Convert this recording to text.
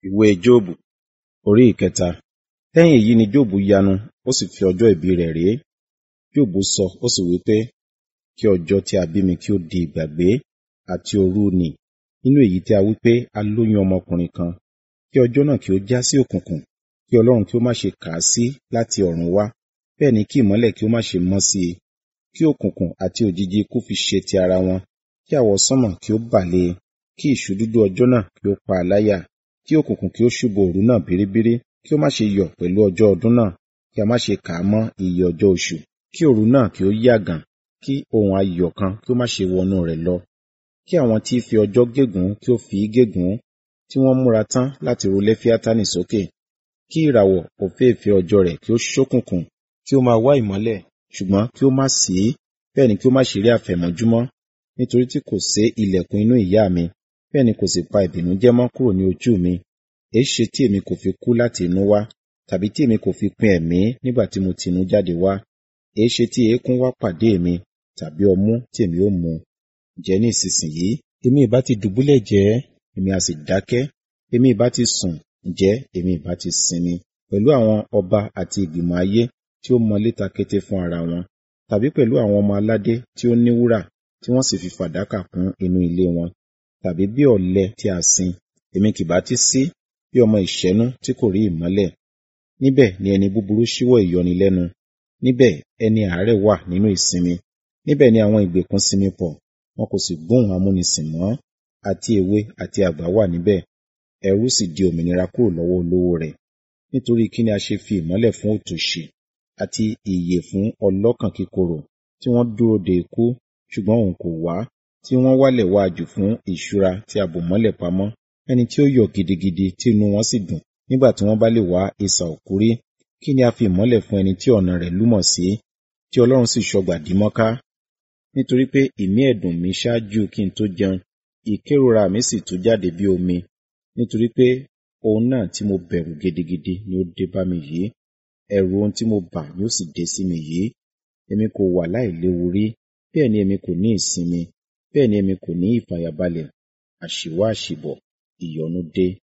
Ìwé Jóòbù orí ìkẹta. Lẹ́yìn èyí ni Jóòbù yanu, ó sì fi ọjọ́ ìbí rẹ̀ ré. Jóòbù sọ, ó sì wí pé, kí ọjọ́ tí a bí mi kí ó di ìgbàgbé, àti òru nì, nínú èyí tí a wí pé a lóyún ọmọkùnrin kan. Kí ọjọ́ náà kí ó já sí òkùnkùn, kí Ọlọ́run kí ó má ṣe kà á sí láti ọ̀run wá, bẹ́ẹ̀ ni kí ìmọ́lẹ̀ kí ó má ṣe mọ́ sí i. Kí òkùnkùn àti òjìji ikú fi ṣe ti ara wọn, kí àwọsánmọ̀ kí ó bà lé e, kí ìṣúdúdú ọjọ́ náà kí ó pa á láyà, kí òkùnkùn kí ó ṣú bo òru náà bíríbírí, kí ó má ṣe yọ̀ pẹ̀lú ọjọ́ ọdún náà, kí a má ṣe kà á mọ́ iye ọjọ́ oṣù. Kí òru náà kí ó yàgàn, kí ohùn ayọ̀ kan kí ó má ṣe wọnú rẹ̀ lọ. Kí àwọn tí í fi ọjọ́ gégùn ún kí ó fi í gégùn ún, tí wọ́n múra tán láti ru Léfíátánì sókè. Kí ìràwọ̀ òféèfé ọjọ́ rẹ̀ kí ó ṣókùnkùn, kí ó máa wá ìmọ́lẹ̀, ṣùgbọ́n kí ó má sí í, bẹ́ẹ̀ ni kí ó má ṣe rí àfẹ̀mọ́júmọ́. Nítorí tí kò sé ilẹ̀kùn inú ìyá mi, bẹ́ẹ̀ ni kò sì pa ìbìnújẹ́ mọ́ kúrò ní ojú mi. Èéṣe tí èmi kò fi kú láti inú wá, tàbí tí èmi kò fi pin ẹ̀mí nígbà tí mo ti inú jáde wá? Èéṣe tí eékún wá pàdé mi, tàbí ọmú tí èmi ó mu? Ǹjẹ́ ní ìsinsìnyí, èmi ìbá ti dùbúlẹ̀ jẹ́ẹ́, èmi a sì dákẹ́, èmi ìbá ti sùn, ǹjẹ́ èmi ìbá ti sinmi, pẹ̀lú àwọn ọba àti ìgbìmọ̀ ayé tí ó mọ léta kété fún ara wọn, tàbí pẹ̀lú àwọn ọmọ aládé tí ó ní wúrà, tí wọ́n sì fi fàdákà kún inú ilé wọn, tàbí bí ọ̀lẹ tí a sin, èmi kì bá ti sí, bí ọmọ ìṣẹ́nú tí kò rí ìmọ́lẹ̀. Níbẹ̀ ni ẹni búburú ṣíwọ́ ìyọnilẹ́nu, níbẹ̀ ẹni àárẹ̀ wà nínú ìsinmi, níbẹ̀ ni àwọn ìgbèkùn sinmi pọ̀, wọn kò sì gbóhùn amúnisìn mọ́, àti èwe àti àgbà wà níbẹ̀, ẹrú sì di òmìnira kúrò lọ́wọ́ olówó rẹ̀. Nítorí kí ni a ṣe fi ìmọ́lẹ̀ fún òtòṣì, àti ìyè fún ọlọ́kàn kíkorò, tí wọ́n dúró de ikú, ṣùgbọ́n òun kò wá, tí wọ́n wálẹ̀ wá jù fún ìṣúra tí a bò mọ́lẹ̀ pamọ́, ẹni tí ó yọ̀ gidigidi tí inú wọn sì dùn nígbà tí wọ́n bá lè wá isà òkú rí. Kí ni a fi ìmọ́lẹ̀ fún ẹni tí ọ̀nà rẹ̀ lúmọ̀ sí, tí Ọlọ́run sì ṣọgbà dí mọ́ká? Nítorí pé ìmí ẹ̀dùn mi ṣáájú kí n tó jẹun, ìkérora mi sì tú jáde bí omi, nítorí pé ohun náà tí mo bẹ̀rù gidigidi ni ó dé bá mi yìí, ẹ̀rù ohun tí mo bà ni ó sì dé sí mi yìí. Èmi kò wà láìléwu rí, bẹ́ẹ̀ ni èmi kò ní ìsinmi, bẹ́ẹ̀ ni èmi kò ní ìfàyàbalẹ̀, àṣìwá àṣìbọ̀, ìyọnu dé.